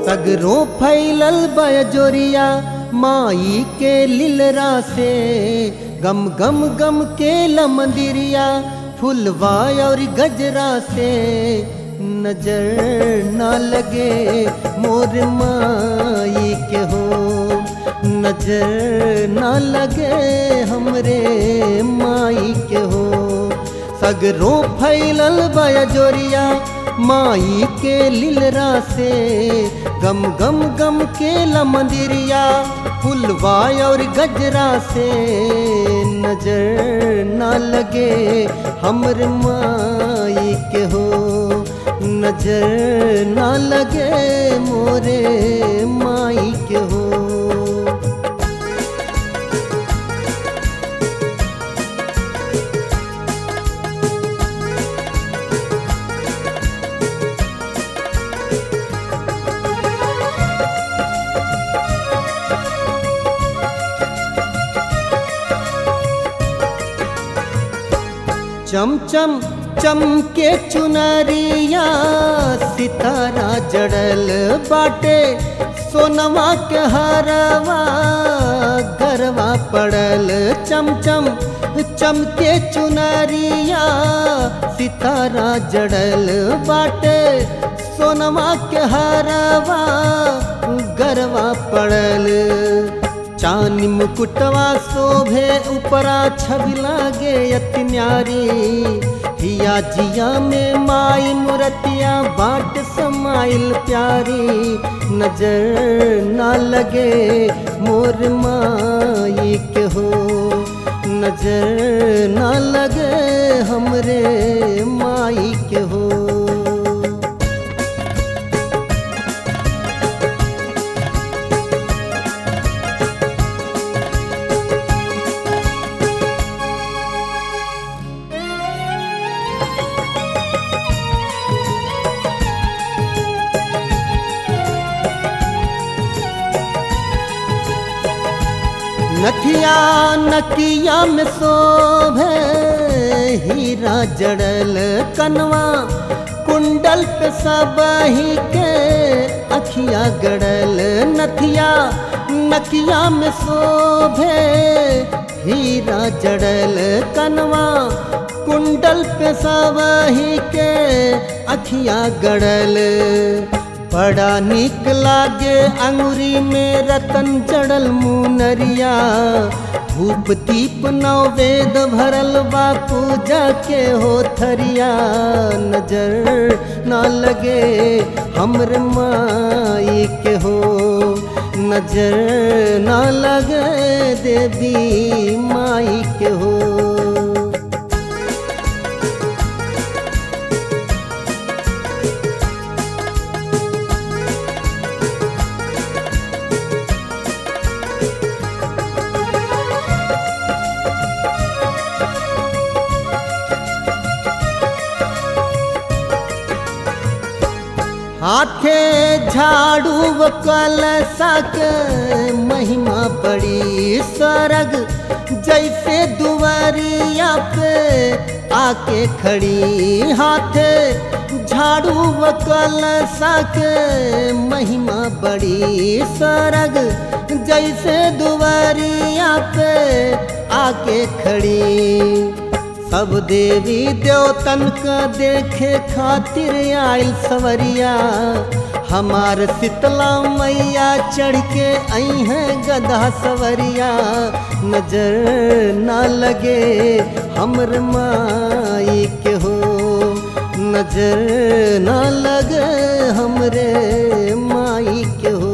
सगरों फैलल बजोरिया माई के लीलरा से गम गम गम के मंदिरिया फुलवा और गजरा से नजर न लगे मोर माई के हो नजर न लगे हमरे माई के हो सगरों फैलल बजोरिया माई के लीलरा से गम गम गम के मंदिरिया फुलवा और गजरा से नजर न लगे हमर माई के हो नजर न लगे मोरे माई के हो चमचम चमके चुनरिया सितारा जड़ल बाटे सोनवा के हरवा गरवा पड़ल चमचम चमके चुनरिया सितारा जड़ल बाटे सोनवा के हरवा गरवा पड़ल चानी मुकुटवा शोभे उपरा छवि लागे अति न्यारी हिया जिया में माई मूर्तिया बाट समाइल प्यारी नजर न लगे मोर माई के हो नजर न लगे हमरे माई के हो नथिया नकिया में शोभे हीरा जड़ल कनवा कुंडल पे सब ही के अखिया गड़ल नथिया नकिया में शोभे हीरा जड़ल कनवा कुंडल पे सब ही के अखिया गड़ल बड़ा निक लागे अंगुरी में रतन जड़ल मुनरिया धूप दीप नौ वेद भरल बा पूजा के हो थरिया नजर न लगे हमर माई के हो नजर न लगे देवी माई के हो हाथे झाड़ू व कलसा के महिमा बड़ी सरग जैसे दुवरिया पे आके खड़ी हाथे झाड़ू व कलसा के महिमा बड़ी सरग जैसे दुवरिया पे आके खड़ी सब देवी देवतन का देखे खातिर आयल सवरिया हमार शीतला मैया चढ़ के आई हैं गधा सवरिया नजर न लगे हमर माई के हो नजर न लगे हमरे माई के हो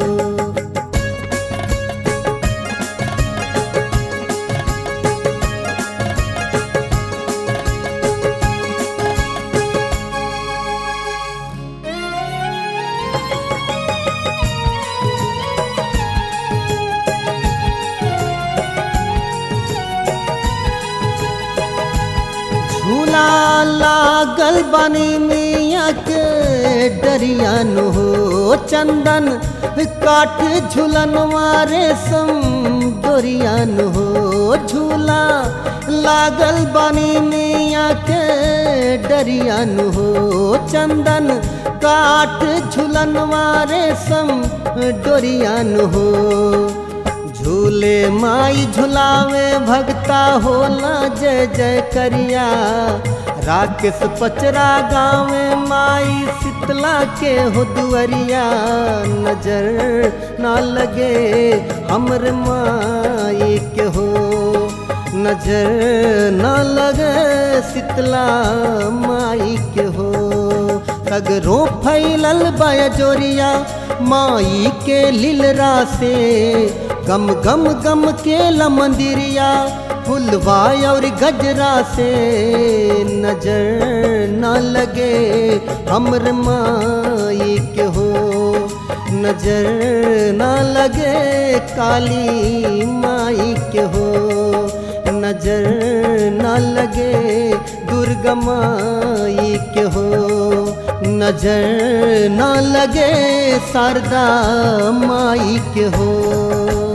झूला लागल बनी मिया के डरिया नु हो चंदन काठ झूलन मारे सम डोरियान हो झूला लागल बनी मिया के डरियान हो चंदन काठ झूलनवा रेशम डोरियान हो झूले माई झुलावे भगता होला जय जय करिया राकेश पचरा गावे माई शीतला के हो दुअरिया नजर ना लगे हमर माई के हो नजर ना लगे शीतला माई के हो सगरों फैलल बयजोरिया माई के लीलरा से गम गम गम के मंदिरिया फुलवा और गजरा से नजर न लगे हमर माई के हो नजर न लगे काली माई के हो नजर न लगे दुर्गा माई के हो नजर न लगे शारदा माई के हो